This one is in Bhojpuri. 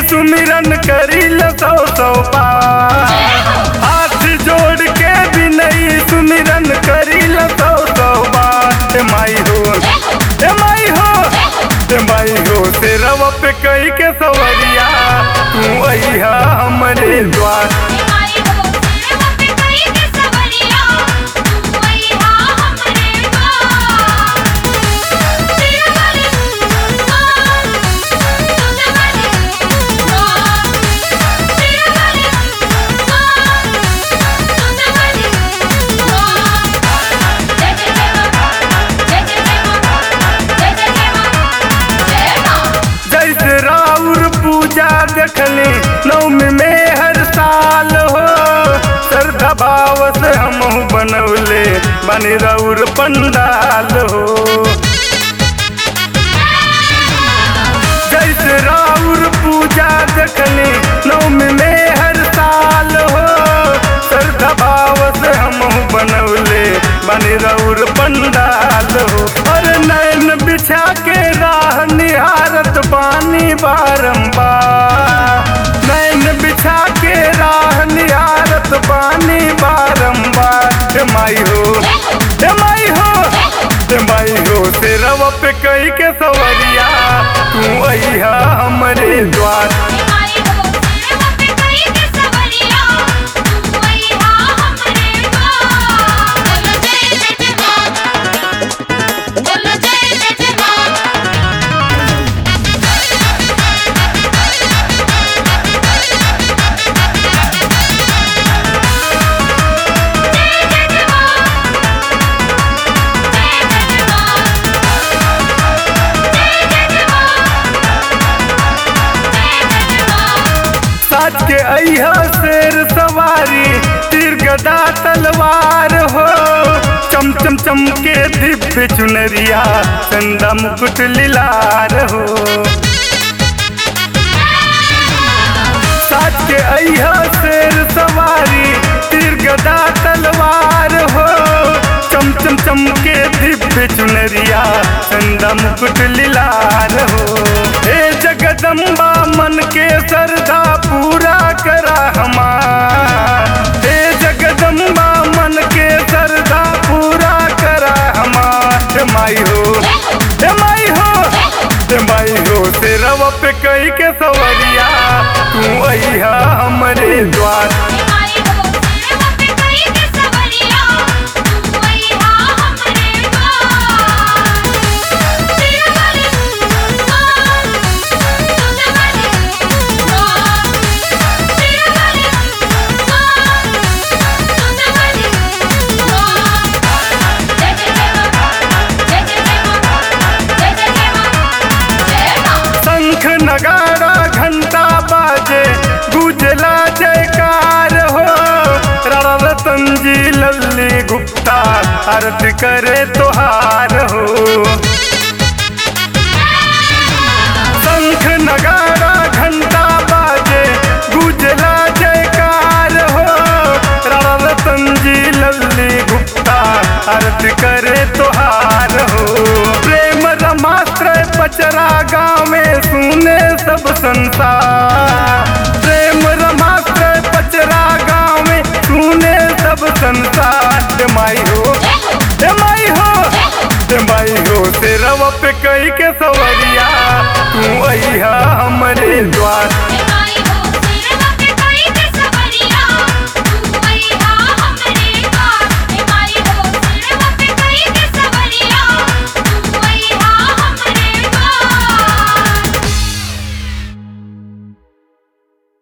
सुमिरन करी ल सौ सौ बार हाथ जोड़ के भी नहीं सुमिरन करी ल सौ सौ बार ए माई हो ए माई हो ए माई हो तेरवा पे कई के सवरिया तू अइहा हमरे द्वार आई हो तेरे पे कई के सवरिया तू आईहा हमरे द्वार तेरे वाली मां तुझे वाली मां तेरे वाली मां तुझे वाली मां जय जय जय मां जय जय जय मां जय जय जय मां जय मां जैसे राउर पूजा देखली नवमी में हर साल हो श्रद्धा भाव से हम बनौले बनी राउर पंडाल हो जैसे राउर पूजा देखली नवमी में हर साल हो श्रद्धा भाव से हम बनौले बनी राउर पंडाल हो और नैन बिछा के राह निहारत बानी बारंबार नैन बिछा के राह निहारत बानी बारंबार ए माई हो ए माई हो ए माई हो तेरवा पे कई के सवरिया तू अइहा हमरे द्वार आई हो तेरे पे कई के सवरिया तू आईहा हमरे द्वार बोलो जय जय जय मां बोलो जय जय जय मां साज के अइहा शेर सवारी तीर गदा तलवार हो चम चम चम के दिव्य चुनरिया चंदा मुकुट लिलार हो साज के अइहा शेर सवारी तीर गदा तलवार हो चम चम चम के दिव्य चुनरिया चंदा मुकुट लिलार हो हे जगदम्बा मन के श्रद्धा पूरा करा हमार हे जगदम्बा मन के श्रद्धा पूरा करा हमार हे माई हो हे माई हो हे माई हो तेरवा पे कई के सवरिया तू अइहा हमरे द्वार आई हो तेरे पे कई के सवरिया तू आईहा हमरे द्वार तेरे वाली मां तुझे वाली मां तेरे वाली मां तुझे वाली मां जय जय जय मां जय जय जय मां जय जय जय मां जय मां शंख नगाड़ा घंटा बाजे गुजला जयकार हो राणा रतन जी लल्ली गुप्ता आरती करे तोहार हो शंख नगाड़ा घंटा बाजे गुजला जयकार हो राणा रतन जी लल्ली गुप्ता आरती करे तोहार हो प्रेम रमास्त्र पचरा गाँव में सुने सब संसार प्रेम रमास्त्र पचरा गाँव में सुने सब संसार ए माई हो ए माई हो ए माई हो तेरवा पे कई के सवरिया